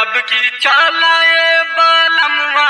अब की चालाए बालमवा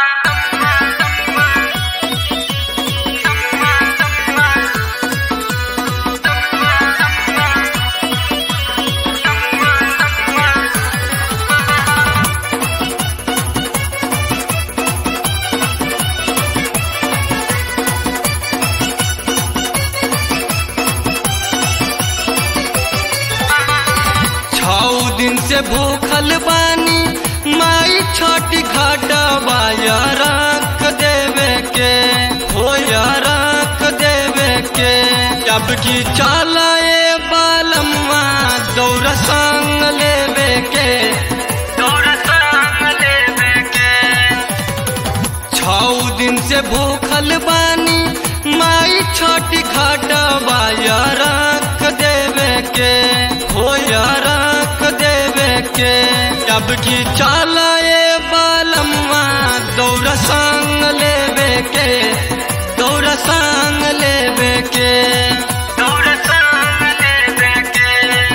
छौ दिन से भूखल बानी माई छोटी घटवा रख देवे के हो रख देवे के जब की चलाए बालम्मा दौड़ संग लेवे के दौड़ संग लेवे के छौ दिन से भूखल बानी माई छोटी घटवा रख देवे के हो रख देवे के जब की चलाए बालम्मा दौड़ संग लेवे के दौड़ संग लेवे के दौड़ संग लेवे के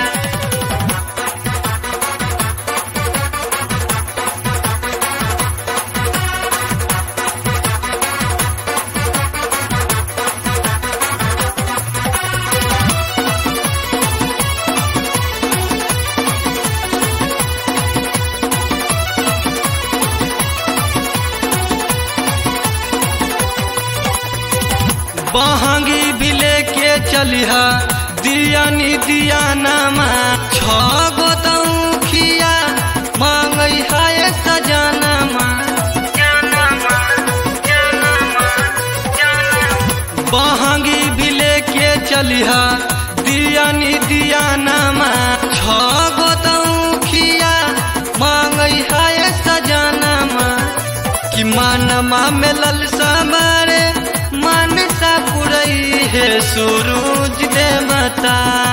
बहंगी भी लेके चलिहा दिया नी दिया नामा छ गो तौखिया मांगई है सजानामा जानमा जानमा जानमा बहंगी भी लेके चलिहा दिया नी दिया नामा छ गो तौखिया मांगई है सजानामा कि मानमा में ललसा मारे मानसा पुरई है सूरज देवता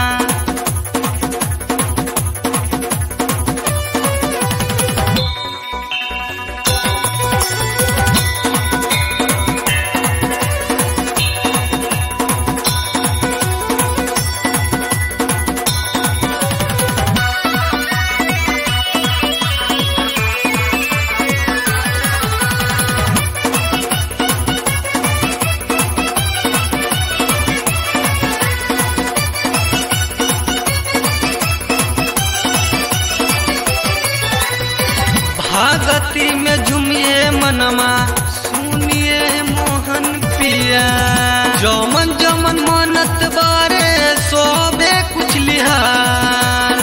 भागती में झुमिए मनमा सुनिए मोहन पिया जमन जमन मनत बारे सोबे कुछ लिहार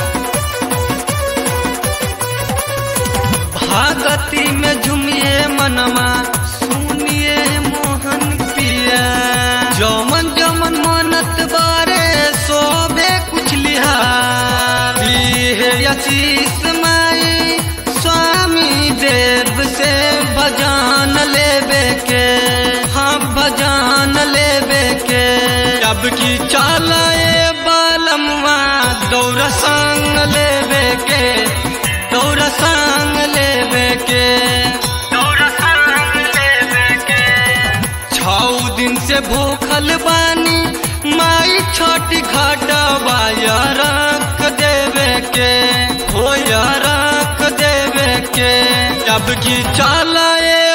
भागती में झुमिए मनमा सुनिए मोहन पिया जमन जमन मनत बारे सोबे कुछ लिहार है आशीष माई स्वामी देव से भजान लेवे के हाँ भजान लेवे के जब की चालाए बालमवा दौड़ संग लेवे के दौड़ संग लेवे के दौड़ संग लेवे के छौ दिन से भूखल बानी माई छोटी घटवा रख देवे के हो रख देवे के जब की चलाए